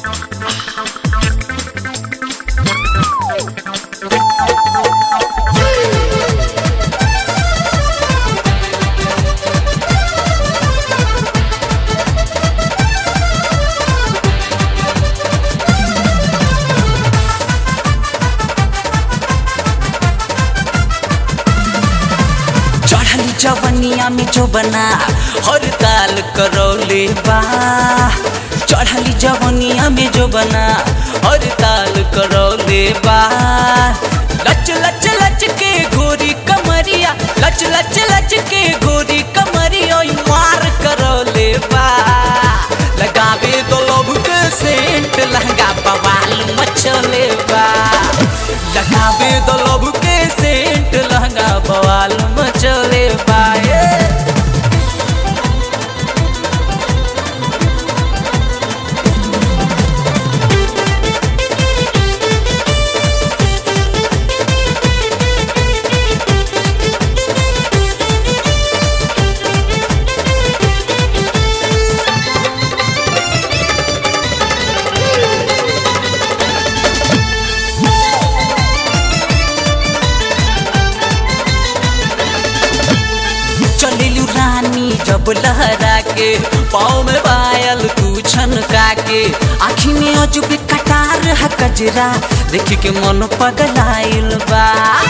चढ़ली जवनिया में जो बना हर ताल करौले बा चढ़ली जवनिया में जो बना हर ताल करौले बा लच लच लच के गोरी कमरिया लच लच लच के गोरी कमरिया ओय मार करौले बा लगावे दो लोभ के सेंट लहंगा बवाल मचले बा लगावे दो लोभ के सेंट लहंगा बवाल मचले बा ए। चलिलू रानी जब लहरा के पाँव में पायल तू छनका के आखी में अजुब कटार है कजरा देख के मन पगलाइल बा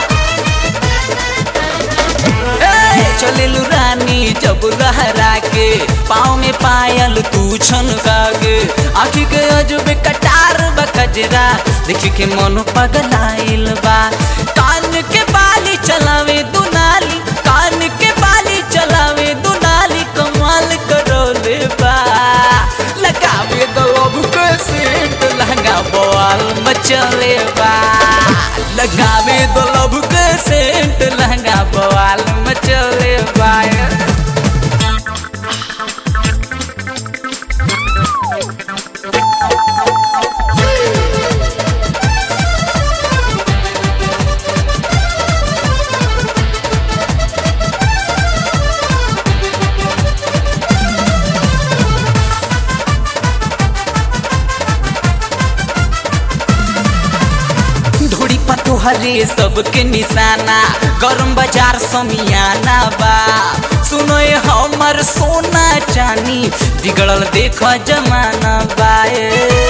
ए, चलिलू रानी जब लहरा के पाँव में पायल तू छनका के आखी के अजुब कटार बा कजरा देख के मन पगलाइल बा कान के बाली चलावे दुनाली कान के बाली चलावे दुनाली कमाल करोले बा लगावे दलब के सेंट लहंगा बवाल मचले बा लगावे दलब के सेंट लहंगा बवाल मचले बा धोड़ी पतोहरे सबके निशाना गरम बाजार समियाना बा सुनो ये हमर सोना चानी बिगड़ल देख जमाना बाए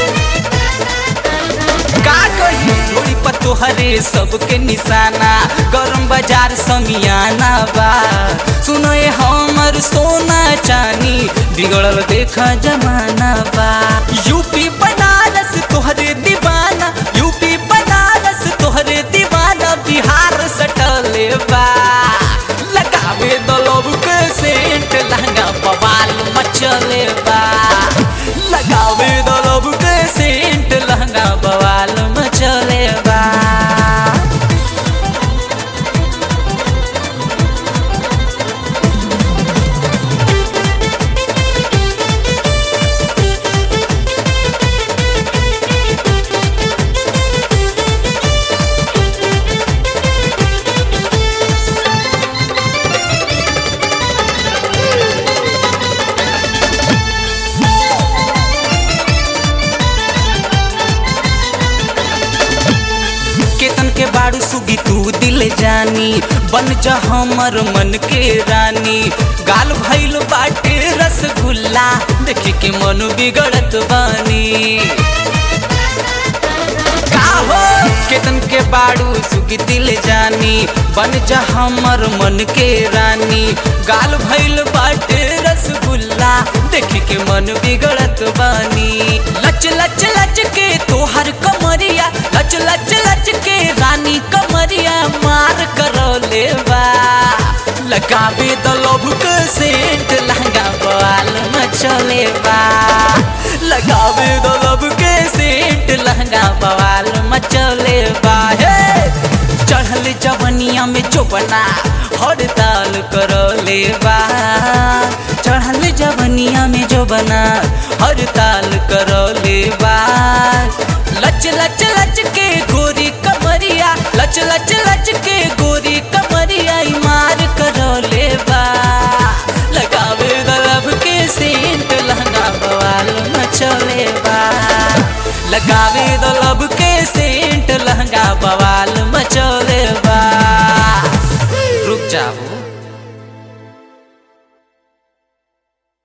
का कही धोड़ी पतोहरे सबके निशाना गरम बाजार समियाना बा सुनो ये हमर सोना चानी बिगड़ल देख जमाना बा यूपी बनारस तोहरे दीवाना यूपी बनारस तोहरे दीवाना बिहार सटले बा लगावे दलब के सेंट लहंगा बवाल मचले बा लगावे दलब के सेंट लहंगा बवाल मचले बा केतन के बाड़ू सुगी तू दिल जानी बन जा हमर मन के रानी गाल भइल बाटे रसगुल्ला देख के मन बिगड़त बानी का हो केतन के बाड़ू सुगी दिल जानी बन जा हमर मन के रानी गाल भइल बाटे रसगुल्ला देख के मन बिगड़त बानी लच लच लच के तोहर कमरिया लच लच लच के रानी कमरिया मार करौले बा लगावे दलब के सेंट लहंगा बाल मचले बा लगावे दलब के सेंट लहंगा बवाल मचले बा हे चढ़ल जवनिया में चोपना हड़ताल करले बा चढ़ल जवनिया में जो बना हड़ताल करले बा लच लच लच के गोरी कमरिया लच लच लच के गोरी कमरिया ई मार करले बा लगावे दलब के सेंट लहंगा बवाल मचले बा लगावे द